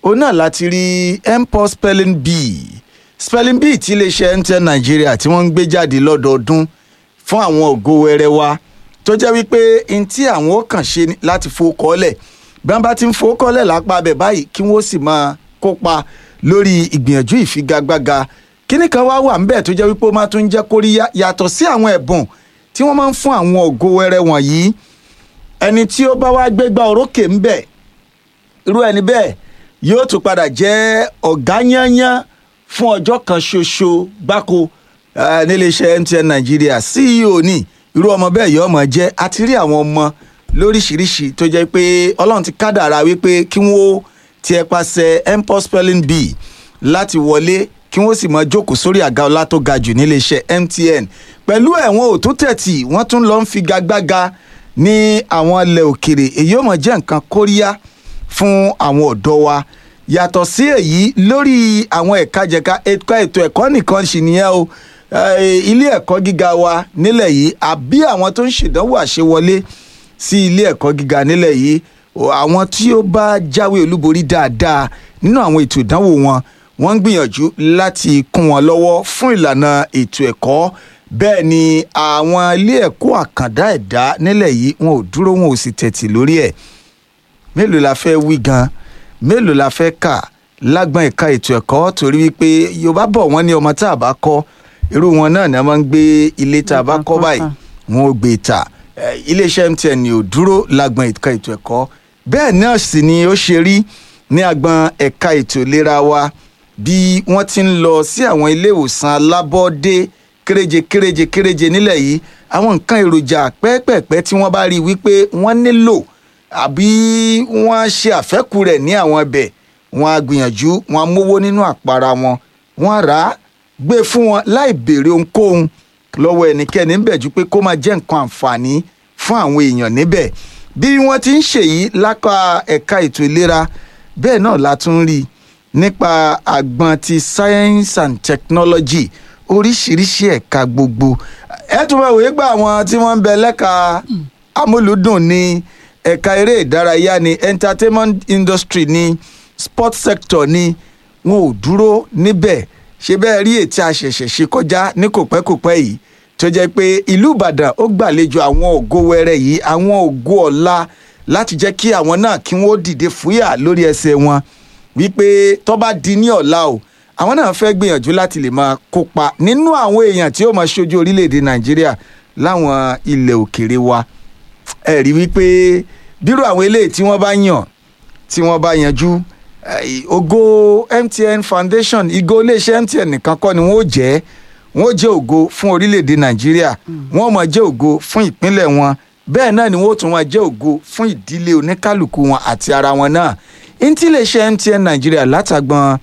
òun náà láti rí mpox spelling bee spelling bee tí iléeṣẹ́ mtn nàìjíríà tí wọ́n ń gbé jáde lọ́dọọdún fún àwọn ògo wẹrẹ wa tó jẹ́ wípé n tí àwọn ó kàn ṣe ni láti fowókọ́lẹ̀ bí wọ́n bá ti ń fowókọ́lẹ̀ lápá abẹ báyìí kí wọ́n sì máa kópa lórí ìgbìyànjú ìfigagbága kíní kan wá wà ńbẹ̀ tó jẹ́ wípé ó máa tún jẹ́ kóríyá yàtọ̀ sí àwọn ẹ̀bùn tí wọ́n máa ń fún àwọn ògo wẹrẹ wọ̀nyí ẹni tí ó bá wá gbégbá orókè ńbẹ̀ irú ẹni bẹ́ẹ̀ yóò tún padà jẹ́ ọ̀gá yányán fún ọjọ́ kan ṣoṣo gbáko eh, níléeṣẹ́ mtn nàìjíríà ceo ní irú ọmọ bẹ́ẹ̀ yóò mọ̀ jẹ́ àti rí àwọn ọmọ lóríṣiríṣi tó jẹ́ pé ọlọ́run ti kádàrá wípé kí wọ́n tiẹ̀ pàṣẹ mpox spelling bee láti wọlé kí wọ́n sì mọ jókòó sórí àga ọlá tó ga jù níléeṣẹ́ mtn pẹ̀lú ẹ̀wọ̀n òtún tẹ̀tì wọ́n tún lọ ń figagbága ní àwọn ilẹ̀ òkèrè èyí ò mọ̀ jẹ́ nǹkan kóríyá fún àwọn ọ̀dọ́ wa yàtọ̀ sí èyí lórí àwọn ẹ̀ka jẹ̀ka ẹ̀ka ètò ẹ̀kọ́ nìkan sì nìyẹn o Eh, ilé ẹ̀kọ́ gíga wa nílẹ̀ yìí àbí àwọn tó ń ṣèdánwò àṣewọlé sí ilé ẹ̀kọ́ gíga nílẹ̀ yìí o, àwọn tí ó bá jáwé olúborí dáadáa nínú àwọn ètò ìdánwò wọn wọ́n ń gbìyànjú láti kún wọn lọ́wọ́ fún ìlànà ètò ẹ̀kọ́ bẹ́ẹ̀ ni àwọn ilé ẹ̀kọ́ àkàndá ẹ̀dá nílẹ̀ yìí wọn ò dúró wọn ò sì tẹ̀tì lórí ẹ̀ mélòó la fẹ́ wí gan mélòó la fẹ́ kà lágbọ́n ẹ̀ka ètò ẹ̀kọ́ torí wípé yorùbá bọ̀ wọ́n ní ọmọ tá a bá kọ́ irú wọn náà ni a máa ń gbé ilé tá a bá kọ́ báyìí wọn ò gbé ta Eh, iléeṣẹ́ mtn ò dúró lágbọ́n ẹ̀ka ètò ẹ̀kọ́ bẹ́ẹ̀ náà sì ni ó ṣe rí ní agbọ́n ẹ̀ka ètò ìlera wa bí wọ́n ti ń lọ sí àwọn ilé ìwòsàn alábọ́ọ́dé kéréje kéréje kéréje nílẹ̀ yìí àwọn nǹkan èròjà pẹ́ẹ́pẹ́ẹ́pẹ́ tí wọ́n bá rí i wípé wọ́n nílò àbí wọ́n ṣe àfẹ́kù rẹ̀ ní àwọn ibẹ̀ wọ́n á gbìyànjú wọ́n á mówó nínú àpárá wọn wọ́n á rà á gbé fún wọn láì béèrè ohunkóhun lọ́wọ́ ẹnikẹ́ni ń bẹ̀ ju pé kó máa jẹ́ nǹkan àǹfààní fún àwọn èèyàn níbẹ̀ bí wọ́n ti ń ṣèyí lápá ẹ̀ka ètò ìlera bẹ́ẹ̀ náà la tún rí i nípa àgbọn ti science and technology oríṣiríṣi ẹ̀ka gbogbo ẹ tún bá wòye gba àwọn tí wọ́n ń bẹ lẹ́ka amúlùdùn ní ẹ̀ka eré ìdárayá ní entertainment industry ní sports sector ní wọn ò dúró níbẹ̀ ṣe bẹ́ẹ̀ rí ètí àṣẹ̀ṣẹ̀ ṣe kọjá ní kòpẹ́kòpẹ́ yìí tó jẹ́ pé ìlú ìbàdàn ó gbàlejò àwọn ògo wẹrẹ yìí àwọn ògo ọ̀la láti jẹ́ kí àwọn náà kí wọ́n dìde fúyà lórí ẹsẹ̀ wọn wípé tó bá di ní ọ̀la o àwọn náà fẹ́ gbìyànjú láti lè máa kópa nínú àwọn èèyàn tí ó máa ṣojú orílẹ̀-èdè nàìjíríà láwọn ilẹ̀ òkèèrè wa ẹ rí wípé bírò àwọn eléyìí tí wọ́n bá yàn tí wọ́n bá yanjú eh, ògo mtn foundation ìgò iléeṣẹ́ mtn nìkan kọ́ ni wọ́n ó jẹ́ wọ́n ó jẹ́ ògo fún orílẹ̀-èdè nàìjíríà wọ́n ó máa jẹ́ ògo fún ìpínlẹ̀ wọn bẹ́ẹ̀ náà ni wọ́n ó tún máa jẹ́ ògo fún ìdílé oníkálukú wọn àti ara wọn náà ntí iléeṣẹ́ mtn nàìjíríà látàgbọ́n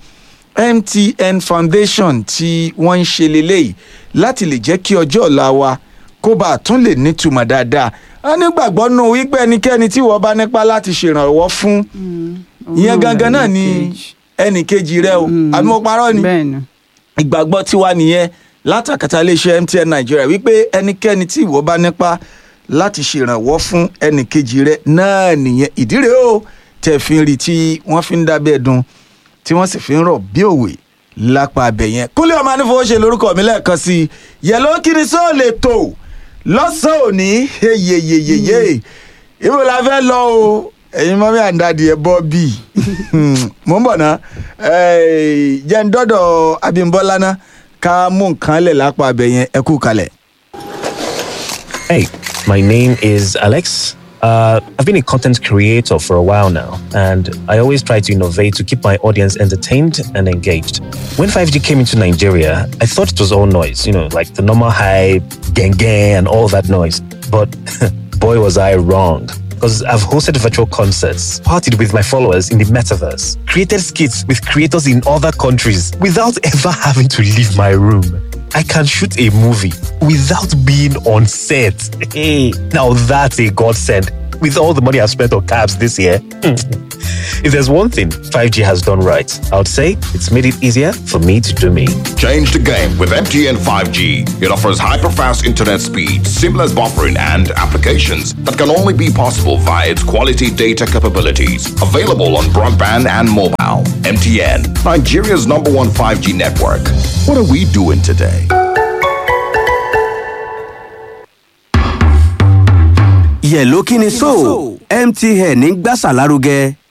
mtn foundation tí wọ́n ń ṣe leléyìí láti lè jẹ́ kí ọjọ́ ọ̀la wa kó bá a tún lè nítumọ̀ dáadáa a nígbàgbọ́ nù wípé ẹnikẹ́ni tí wọ́n bá nípa láti ṣèrànwọ́ fún ìyẹn gangan náà ni ẹnì kejì rẹ o àbí mo parọ́ ni bẹ́ẹ̀ni ìgbàgbọ́ tiwa nìyẹn látàkàtà iléeṣẹ́ mtn nàìjíríà wípé ẹnikẹ́ni tí ìwọ bá nípa láti ṣèrànwọ́ fún ẹnì kejì rẹ náà nìyẹn ìdí rèé o tẹ̀ fi ń rí tí wọ́n fi ń dábẹ́ dun tí wọ́n sì fi ń rọ̀ bí òwe lápá abẹ yẹn kúnlẹ̀ ọmọ anífowóṣe lórúkọ mi lẹ́ẹ̀kan sí i yẹ̀ló kiri sóò lè tò lọ́sàn-án òní yeyeyeyeye ibo la fẹ́ lọ o ẹ̀yin mọ́mí àǹdàdì ẹ̀ bọ́ bíi mò ń bọ̀ ná eh, jẹ́ ń dọ́dọ̀ abímbọ́lá ná ká mú nǹkan lẹ̀ lápá abẹ yẹn ẹ kú kalẹ̀. Hey, my name is Alex. Uh, I've been a content creator for a while now, and I always try to innovate to keep my audience entertained and engaged. When 5G came into Nigeria, I thought it was all noise, you know, like the normal hype, gang gang, and all that noise. But boy, was I wrong. Because I've hosted virtual concerts, partied with my followers in the metaverse, created skits with creators in other countries without ever having to leave my room. I can shoot a movie without being on set. Hey, now that's a godsend. with all the money I've spent on cabs this year. if there's one thing 5G has done right, I would say it's made it easier for me to do me. Change the game with MTN 5G. It offers hyper-fast internet speed, seamless buffering, and applications that can only be possible via its quality data capabilities. Available on broadband and mobile. MTN, Nigeria's number one 5G network. What are we doing today? yẹ̀ló kí ni so mtn ń gbàsà lárugẹ.